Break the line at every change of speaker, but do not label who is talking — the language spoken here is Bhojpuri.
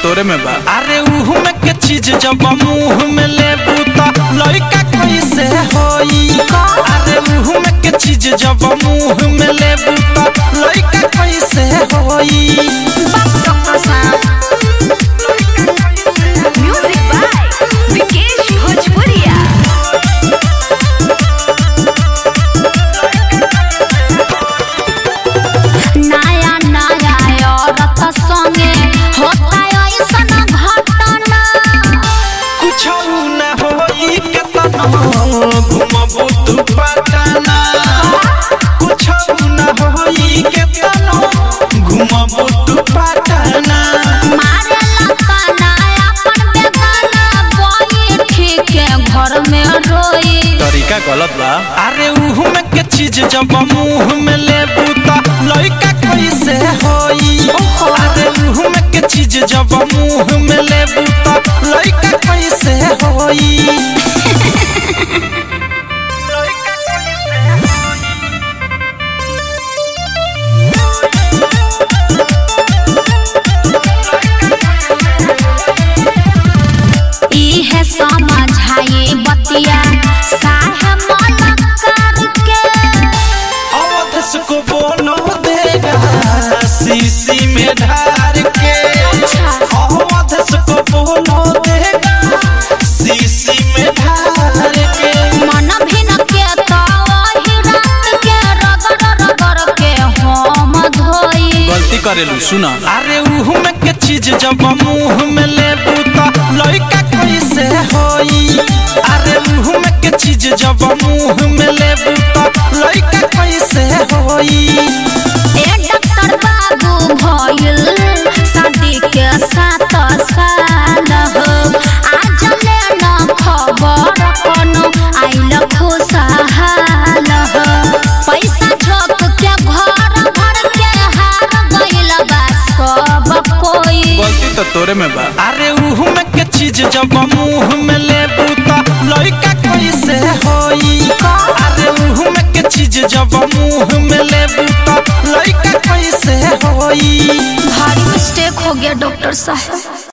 तोरे में बा
अरे उहु में के चीज जब मुंह में लेबू त लइका कैसे होई अरे उहु में के चीज जब मुंह में लेबू त लइका कैसे होई
डॉक्टर साहब म्यूजिक बाय विकेश भोजपुरिया नया नया औरत संगे होता ऐसन घटना
कुछ न होई के तना घुमबू तू पटना कुछ न होई के तना घुमबू तू पटना
मारे लताना अपन बेगाना बैठी के घर में रोई
तरीका गलत बा
अरे उहु में के चीज जब मुंह में लेबू त लइका कैसे होई अरे उहु में के चीज जब मुंह में लेबू त लइका कैसे होई
इहे समझाई बतिया साहे मलकार के
अवधस को बोनो देगा शीशी में ढार के अवधस को बोनो देगा शीशी में ढार के
मन भिन के तो वही रात के रगड़ रगड़ के हम धोई
गलती करेलू सुना
अरे उहु में के चीज जब मुंह में लेबू त लइका कैसे होई अरे उहु में के चीज जब मुंह में लेबू त लइका कैसे होई
ए डॉक्टर बाबू भइल शादी के सात साल हो आज ले न खबर कोनो आइल खुशहाल हो पैसा झोंक के घर भर के हार गइल बा सब कोई
गलती तो तोरे में बा
अरे उहु में के चीज जब मुंह में लेबू त लइका कैसे होई अरे उहु में के चीज जब मुंह में लेबू त लइका कैसे होई
भारी मिस्टेक हो गया डॉक्टर साहब